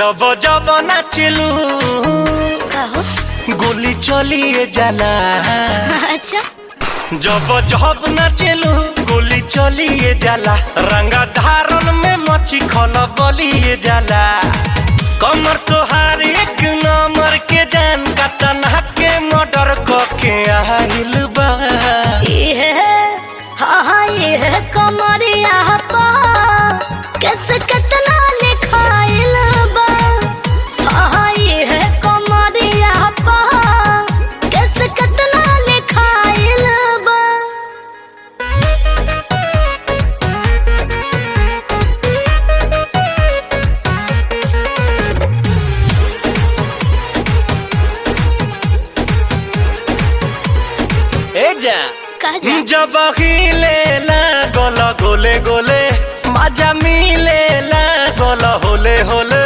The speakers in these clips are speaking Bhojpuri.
जब जब नाचलू कहो गोली चलिए जाला अच्छा जब जब नाचलू गोली चलिए जाला रंगा धारन में मची खल बलिए जाला कमर तोहार एक नंबर के जान का तनहा के मर्डर के आहिल बा ये हाँ हाँ ये कमरिया पा कैसे कितना लिखाइल बा हाँ हाँ ये कमरिया पा कैसे कितना लिखाइल बा ए जा कह जा जब हिले गोल गोले गोले मजा मिले गोल होले होले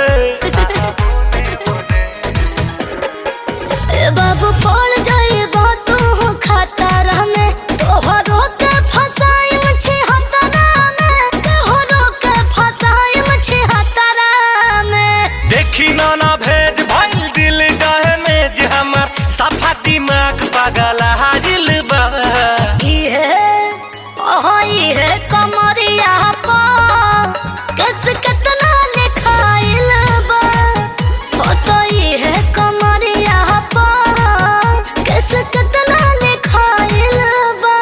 ए बाबू पड़ जाए तू खतरा में तोहरो के फसाई मछी हतरा में तोहरो के फसाई मछी हतरा में देखी ना ना भेज भइल दिल गहे में जे हमर सफा दिमाग पागल हाजिल बा इहे ओहो इहे कमरिया पा कस कितना लिखाइल बा हो तो इहे कमरिया पा कस कितना लिखाइल बा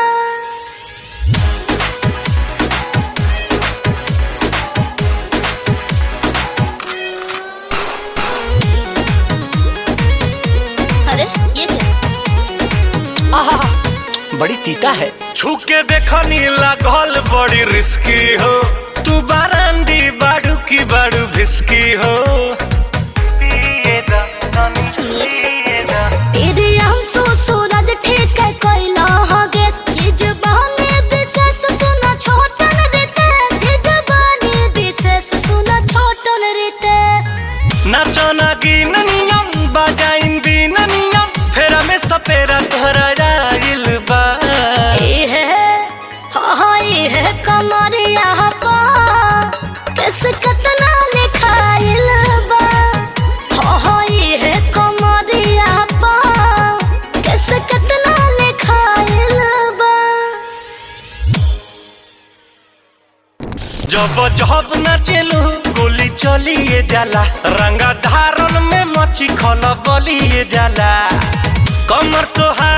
अरे ये क्या आहा, बड़ी तीता है छू के देखनी लागल बड़ी रिस्की हो तू बारांदी बाड़ू की बाड़ू भिस्की हो तेरे आंसू सूरज ठीक है कोयला होगे चीज बहने विशेष सुना छोटन रीते चीज बहने विशेष सुना छोटन रीते नाचो ना गिन नियम बजाइन बिन नियम फेरा में सपेरा तोहरा जाइल बा ये हाँ ये कमरिया पा किस कितना लिखाइल बा हाँ ये कमरिया पा किस कितना लिखाइल बा जब जब नाचलू गोली चलिए जाला रंगा धारन में मची खल बलिए जाला कमर तोहार